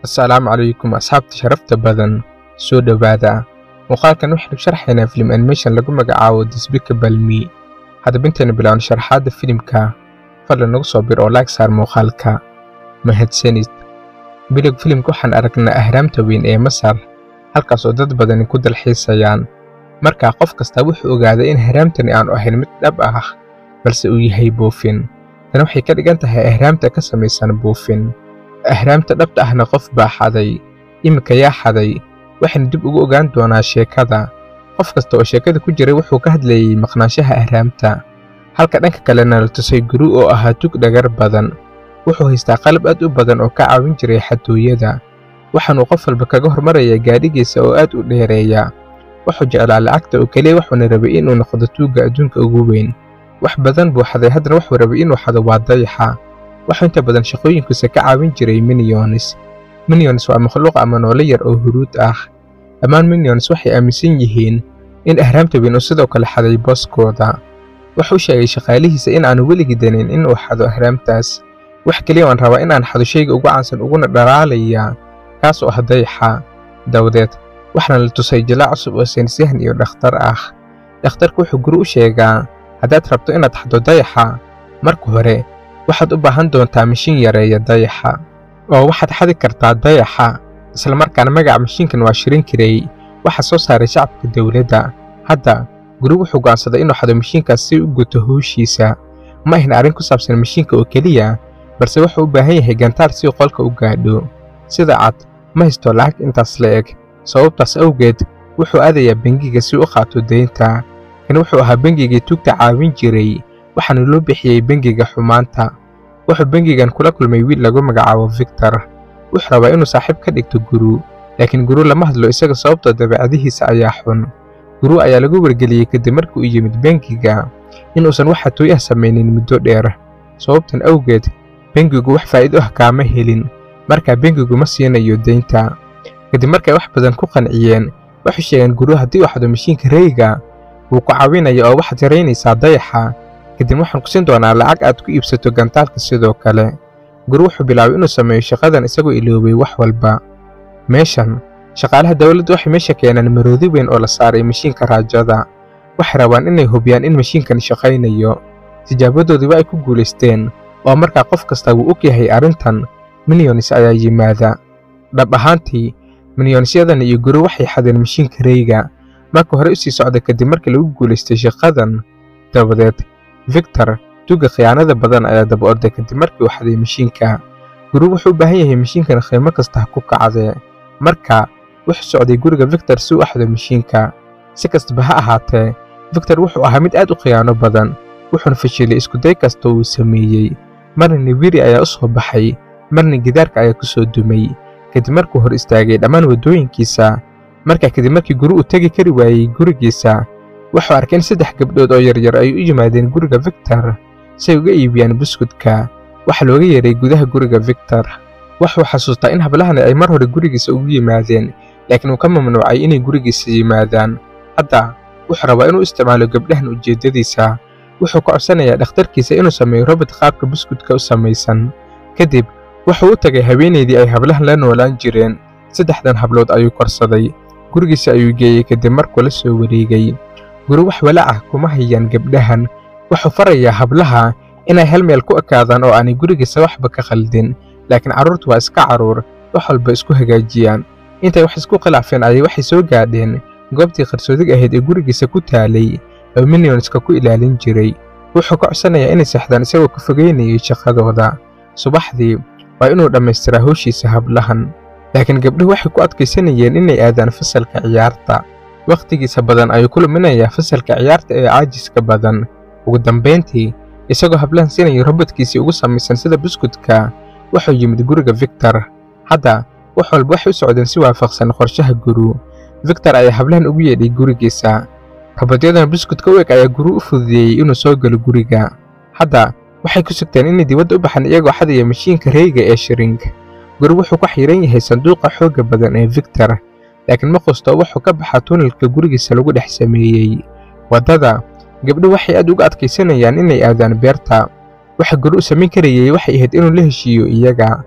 assalaamu calaykum asxaabta sharafta badan soo dhowaada muuqaalkan waxaynu sharxaynaa filim animation lagu magacaabo despicable me haddaba intaynu bilaawno sharaxaadda filimka fadlan nagu soo bir oo laag saar muuqaalka mahadsanid bilog filimka waxaan aragnaa ahraamta weyn ee masar halkaas oo dad badani ku dalxiisayaan markaa qof kastaa wuxuu ogaaday in ahraamtani aanu ahayn mid dhab ah balse uu yahay buufin tani waxay ka dhigan tahay ahraamta ka samaysan buufin ahraamta dhabta ahna qof baa xaday iminka yaa xaday waxaynu dib ugu ogaan doonaa sheekada qof kasta oo sheekada ku jiray wuxuu ka hadlayey maqnaanshaha ahraamta halka dhanka kalena la tusay guru oo ahaa tug dhagar badan wuxuu haystaa qalab aad u badan oo ka caawin jiray xatooyada waxaanuu qof walba kaga hormarayaa gaadhigiisa oo aad u dheereeya wuxuu jeclaa lacagta oo keliya wuxuuna rabay inuu noqdo tuugga adduunka ugu weyn wax badan buu xaday haddana wuxuu rabay inuu xado waa dayaxa waxuu inta badan shaqooyinkiisa ka caawin jiray minionis minionis waa makhluuq ama noole yar oo huruud ah dhammaan minionis waxay aaminsan yihiin in ahraamta weyn uu sidoo kale xaday booskooda wuxuu sheegay shaqaalihiisa in aanu weligii danin inuu xado ahraamtaas wax keliya waan rabaa inaan xado shayga ugu caansan uguna dhalaalaya kaas oo ah dayaxa dawadeed waxaana la tusay jalaac cusub oo saynisyahan iyo dhakhtar ah dhakhtarku wuxuu guri u sheegaa haddaad rabto inaad xado dayaxa marka hore waxaad u baahan doontaa mashiin yareeya dayaxa oo waxaad xadi kartaa dayaxa islamarkaana magaca mashiinkan waa shirin karay waxaa soo saaray shacabka dowladda hadda guri wuxuu go'aansaday inuu xado mashiinkaas si u guto howshiisa ma ahna arrin ku saabsan mashiinka oo keliya balse wuxuu u baahan yahay gantaal si uu qolka u gaadho sida cad ma haysto lacag intaas la eg sababtaas awgeed wuxuu aadayaa bengiga si u qaato deynta kan wuxuu ahaa bengigii tugta caawin jiray waxaana loo bixiyey bengiga xumaanta wuxuu bengigan kula kulmay wiil lagu magacaabo victor wuxuu rabaa inuu saaxiib ka dhigto guru laakiin guru lama hadlo isaga sababtoo dabeecadihiisa ayaa xun guru ayaa lagu wargeliyey kadib markii uu yimid bengiga inuusan wax xatooy ah samaynin muddo dheer sababtan awgeed bengigu wax faa'iido ah kaama helin markaa bengigu ma siinayo deynta kadib markay wax badan ku qanciyeen waxay sheegeen guru haddii uu xado mashiinka reyga wuu ku caawinaya oo waxaad yaraynaysaa dayaxa kadib waxaan ku siin doonaa lacag aad ku iibsato gantaalka sidoo kale guru wuxuu bilaabay inuu sameeyo shaqadan isagoo iloobay wax walba meeshan shaqaalaha dowladda waxay meesha keenaan maroodi weyn oo la saaray mashiinka raajada waxay rabaan inay hubiyaan in mashiinkan shaqaynayo tijaabadoodiiba ay ku guulaysteen oo markaa qof kasta wuu og yahay arrintan minionis ayaa yimaada dhab ahaantii minyonisyadan iyo guru waxay xadeen mashiinka reyga marka hore u sii socda kadib markii lagu guulaystay shaqadan dabadeed victor tuugga khiyaanada badan ayaa daba orday kadib markii uu xaday mashiinka guru wuxuu u baahan yahay mashiinkan qiimo kasta ha ku kacdee marka wuxuu socday guriga victor si u axdo mashiinka si kastaba ha ahaatee victor wuxuu ahaa mid aad u khiyaano badan wuxuuna fashilay iskuday kasta uu sameeyey marna nibiri ayaa u soo baxay marna gidaarka ayaa ku soo dumay kadib markuu hor istaagay dhammaan waddooyinkiisa markaa kadib markii guri uu tegi kari waayey gurigiisa wuxuu arkay in saddex gabdhood oo yaryar ay u yimaadeen guriga victor si ay uga iibiyaan buskudka waxaa looga yeeray gudaha guriga victor wuxuu xasuustaa in hablahani ay mar hore gurigiisa ugu yimaadeen laakiin uu ka mamnuucay inay gurigiisa yimaadaan hadda wuxuu rabaa inuu isticmaalo gabdhahan ujeeddadiisa wuxuu ka codsanayaa dhakhtarkiisa inuu sameeyo robot qaabka buskudka u samaysan kadib wuxuu u tagay haweenaydii ay hablahan la noolaan jireen saddexdan hablood ayuu korsaday gurigiisa ayuu geeyey kadib markuu la soo wareegay guri wax walaac ah kuma hayaan gabdhahan wuxuu farayaa hablaha inay hal meel ku ekaadaan oo aanay gurigiisa waxba ka khaldin laakiin carruurtu waa iska carruur wax walba isku hagaajiyaan intay wax isku khilaafeen ayay waxay soo gaadheen goobtii qarsoodig ahayd ee gurigiisa ku taalay oo minionska ku ilaalin jiray wuxuu ka codsanayaa inay seexdaan isagoo ka fogeynayay shaqadooda subaxdii waa inuu dhammaystiraa howshiisa hablahan laakiin gabdhuhu waxay ku adkaysanayeen inay aadaan fasalka ciyaarta wakhtigiisa badan ayuu ku luminayaa fasalka ciyaarta ee caajiska badan ugu dambayntii isagoo hablahan siinaya robotkiisii ugu samaysan sida buskudka wuxuu yimid guriga victor hadda wax walba waxay u socdeen si waafaqsan qorshaha guru victor ayaa hablahan ugu yeedhay gurigiisa robodyadan buskudka u eg ayaa guru u fududeeyey inuu soo galo guriga hadda waxay ku sugteen inay dibadda u baxaan iyagoo xadaya mashiinka reyga ee shiring guri wuxuu ku xiran yahay sanduuqa xoogga badan ee victor laakiin ma qusto wuxuu ka baxaa tunnelka gurigiisa lagu dhex sameeyey waddada gabdho waxay aad uga adkaysanayaan inay aadaan beerta waxa guri u samayn karayey waxay ahayd inuu la heshiiyo iyaga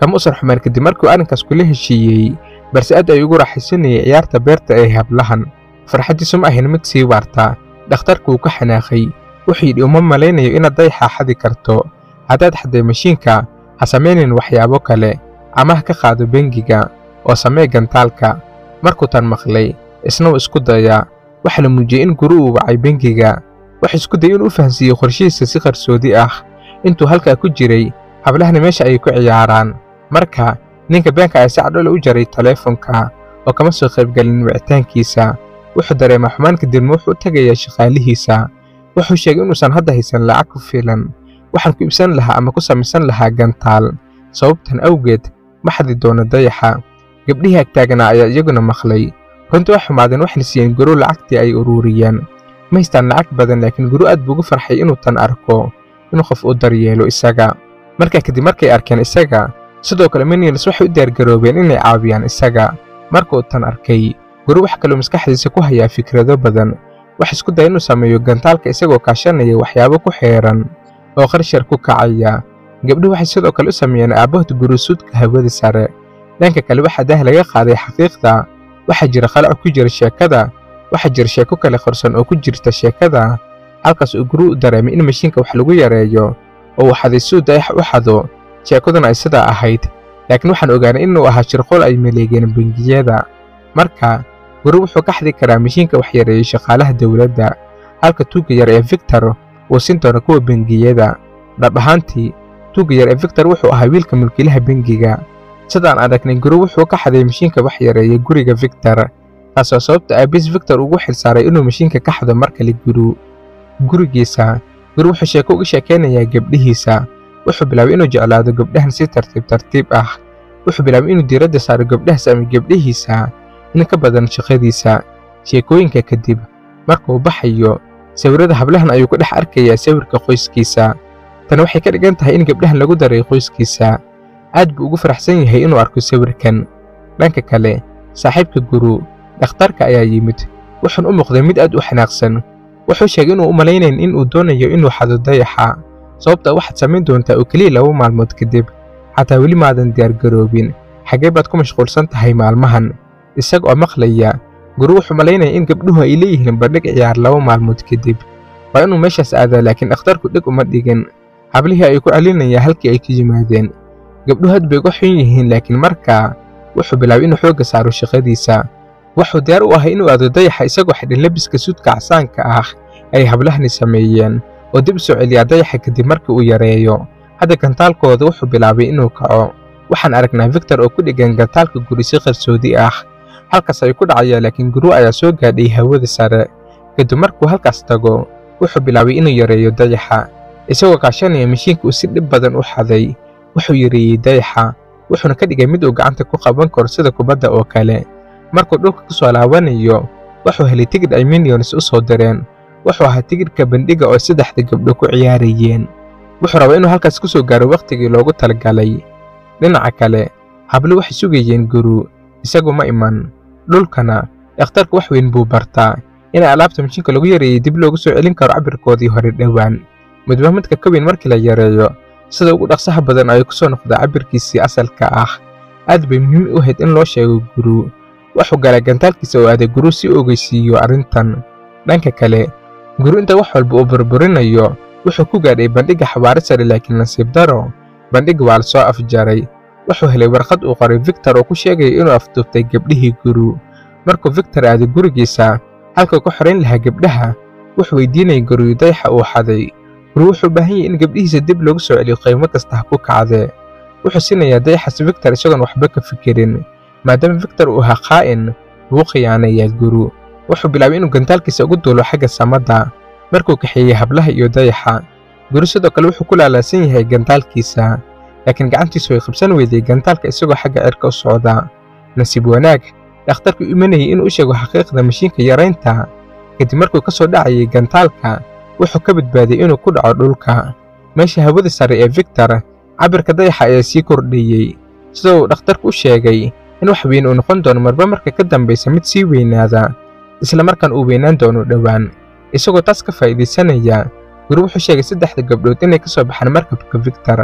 kama usan xumaan kadib markuu arrinkaas kula heshiiyey balse aad ay ugu raaxaysanayay ciyaarta beerta ee hablahan farxaddiisu ma ahayn mid sii waarta dhakhtarku wuu ka xanaaqay wuxuu yidhi uma malaynayo inaad dayaxa xadi karto haddaad xadday mashiinka ha samaynayn waxyaabo kale ama ha ka qaado bengiga oo samee gantaalka markuu tan maqlay isna wuu isku dayaa waxaa la muujiyey in guru uu wacay bengiga wuxuu isku dayay inuu u fahansiiyey qorshihiisa si qarsoodi ah intuu halkaa ku jiray hablahani meesha ayay ku ciyaaraan marka ninka beenka ayaa si cadhole u jaray taleefonka oo kama soo qaybgelin wicitaankiisa wuxuu dareemaa xumaan kadibna wuxuu u tegayaa shaqaalihiisa wuxuu sheegay inuusan hadda haysan lacag ku filan waxaan ku iibsan lahaa ama ku samaysan lahaa gantaal sababtan awgeed ma xadi doono dayaxa gabdhihii agtaaganaa ayaa iyaguna maqlay runtii waa xumaadeen waxayna siiyeen guru lacagtii ay uruuriyeen ma haystaan lacag badan laakiin guru aad buu ugu farxay inuu tan arko inuu qof u daryeelo isaga markaa kadib markay arkeen isaga sidoo kale minions waxay u diyaargaroobeen inay caawiyaan isaga markuu tan arkay guru wax kaloo maskaxdiisa ku hayaa fikrado badan wax isku daya inuu sameeyo gantaalka isagoo kaashanaya waxyaabo ku xeeran oo qarshar ku kacaya gabdhuhu waxay sidoo kale u sameeyeen aabbahood gurusuudka hawada sare dhanka kale waxaa daah laga qaaday xaqiiqda waxaa jira khalaco ku jira sheekada waxaa jira sheeko kale qorsan oo ku jirta sheekada halkaas uu guru u dareemay in mashiinka wax lagu yareeyo oo uu xaday suu dayax u xado sheekaduna ay sidaa ahayd laakiin waxaan ogaanay inuu ahaa shirqool ay maleegeen bangiyada marka guru wuxuu ka xadi karaa mashiinka wax yareeyey shaqaalaha dowladda halka tuugga yar ee victor uu siin doono kuwa bengiyada dhab ahaantii tuugga yar ee victor wuxuu ahaa wiilka mulkiilaha bengiga sidaan aragnay guru wuxuu ka xaday mashiinka wax yareeyey guriga victor taasoo sababta aabis victor ugu xilsaaray inuu mashiinka ka xado mar kale guru gurigiisa guru wuxuu sheeko uga sheekaynayaa gabdhihiisa wuxuu bilaabay inuu jeclaado gabdhahan si tartiib tartiib ah wuxuu bilaabay inuu diiradda saaro gabdhahaas ama gabdhihiisa in ka badan shaqadiisa sheekooyinka kadib markuu baxayo sawirrada hablahan ayuu ku dhex arkayaa sawirka qoyskiisa tani waxay ka dhigan tahay in gabdhahan lagu daray qoyskiisa aad buu ugu faraxsan yahay inuu arko sawirkan dhanka kale saaxiibka guru dhakhtarka ayaa yimid wuxuun u muuqday mid aad u xanaaqsan wuxuu sheegay inuu u malaynayn in uu doonayo inuu xado dayaxa sababta waxaad samayn doontaa oo keliya laba maalmood kadib xataa weli maadan diyaargaroobin xaggee baad ku mashquulsan tahay maalmahan isaga oo maqlaya guru wuxuu malaynaya in gabdhuhu ay leeyihiin bandhig ciyaar laba maalmood kadib waa inuu meeshaas aadaa laakiin dhakhtarku dhig uma dhigin hablihii ayuu ku celinayaa halkii ay ka yimaadeen gabdhuhu had bay uga xun yihiin laakiin markaa wuxuu bilaabay inuu xoogga saaro shaqadiisa wuxuu diyaar u ahay inuu aado dayaxa isagoo xidhan lebiska suudka casaanka ah ay hablahani sameeyeen oo dib u soo celiyaa dayaxa kadib markii uu yareeyo hadda gantaalkooda wuxuu bilaabay inuu kaco waxaan aragnaa victor oo ku dheggan gantaalka guri si qarsoodi ah halkaas ayuu ku dhacayaa laakiin guru ayaa soo gaadhay hawada sare kadib markuu halkaas tago wuxuu bilaabay inuu yareeyo dayaxa isagoo kaashanaya mashiinka uu si dhib badan u xaday wuxuu yareeyey dayaxa wuxuuna ka dhigay mid uu gacanta ku qaban karo sida kubadda oo kale markuu dhulka ku soo laabanayo wuxuu helay tigidh ay minions u soo direen wuxuu ahaa tigidhka bandhiga oo saddexda gabdho ku ciyaarayeen wuxuu rabaa inuu halkaas ku soo gaaro wakhtigii loogu talagalay dhinaca kale hablo waxay sugayeen guru isagu ma iman dhulkana dhakhtarku wax weyn buu bartaa in alaabta mashiinka lagu yareeyey dib loogu soo celin karo cabirkoodii hore dhowaan midba midka ka weyn markii la yareeyo sida ugu dhaqsaha badan ayuu ku soo noqdaa cabirkiisii asalka ah aad bay muhiim u ahayd in loo sheego guru wuxuu galay gantaalkiisa oo aaday guru si u ogeysiiyo arrintan dhanka kale guru inta wax walba uu burburinayo wuxuu ku gaadhay bandhigga xabaaro sare laakiin nasiib daro bandhigga waa la soo afjaray wuxuu helay warqad uu qoray victor oo ku sheegaya inuu afduubtay gabdhihii guru markuu victor aaday gurigiisa halka ku xorayn lahaa gabdhaha wuxuu weydiinayay guryu dayaxa uu xaday guru wuxuu u baahan yahay in gabdhihiisa dib loogu soo celiyo qiimo kasta ha ku kacdee wuxuu siinayaa dayaxas victor isagoon waxba ka fikirin maadaama victor uu ahaa qaa'in wuu khiyaanayaa guru wuxuu bilaabay inuu gantaalkiisa ugu duulo xagga samadda markuu kaxeeyey hablaha iyo dayaxa guru sidoo kale wuxuu ku laalaasan yahay gantaalkiisa laakiin gacantiisu way qabsan weyday gantaalka isagoo xagga cirka u socda nasiib wanaag dhakhtarku imanayay inuu u sheego xaqiiqda mashiinka yaraynta kadib markuu ka soo dhacayay gantaalka wuxuu ka badbaadiyey inuu ku dhaco dhulka meesha hawada sare ee victor cabirka dayaxa ayaa sii kordhayey sida uu dhakhtarku u sheegay in wax weyn uu noqon doono marba marka ka dambaysa mid sii weynaada isla markaan uu weynaan doono dhowaan isagoo taas ka faa'iidaysanaya guri wuxuu sheegay saddexda gabdhood inay ka soo baxaan markabka victor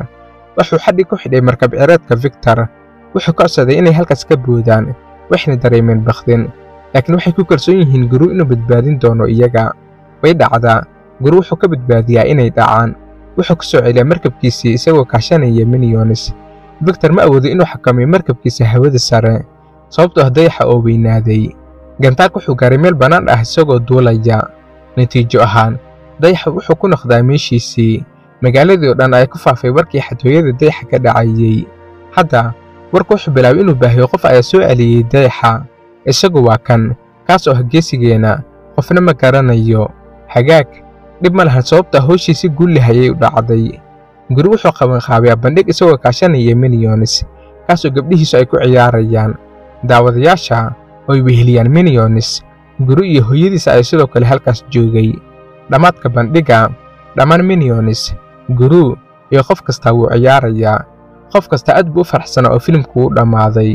wuxuu xadhig ku xidhay markab cireedka victor wuxuu ka codsaday inay halkaas ka boodaan waxayna dareemeen bakdin laakiin waxay ku kalsoon yihiin guru inuu badbaadin doono iyaga way dhacdaa guru wuxuu ka badbaadiyaa inay dhacaan wuxuu ku soo celiyaa markabkiisii isagoo kaashanaya minionis victor ma awoodo inuu xakameeyo markabkiisa hawada sare sababtoo ah dayaxa oo weynaaday gantaak wuxuu gaaray meel bannaan ah isagoo duulaya natiijo ahaan dayaxa wuxuu ku noqdaa meeshiisii magaaladii oo dhan ay ku faafay warkii xatooyada dayaxa ka dhacayey hadda warku wuxuu bilaabay inuu baahiyo qof ayaa soo celiyey dayaxa isagu waa kan kaas oo ah geesigeena qofna ma garanayo hagaag dhib ma lahan sababta howshii si guulli hayay u dhacday guri wuxuu qabanqaabiyaa bandhig isagoo kaashanaya minionis kaasoo gabdhihiisu ay ku ciyaarayaan daawadayaasha oo ay weheliyaan minionis guri iyo hooyadiisa ay sidoo kale halkaas joogay dhammaadka bandhigga dhammaan minionis guru iyo qof kastaa wuu ciyaarayaa qof kasta aad buu u faraxsanaa oo filimku u dhammaaday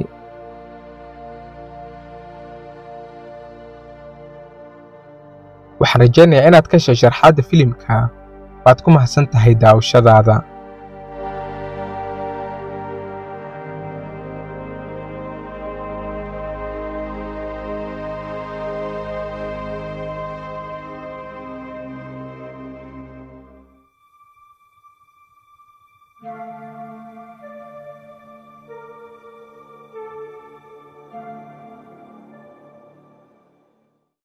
waxaan rajaynayaa inaad ka heshay sharxaadda filimka waad ku mahadsan tahay daawashadaada Thank you.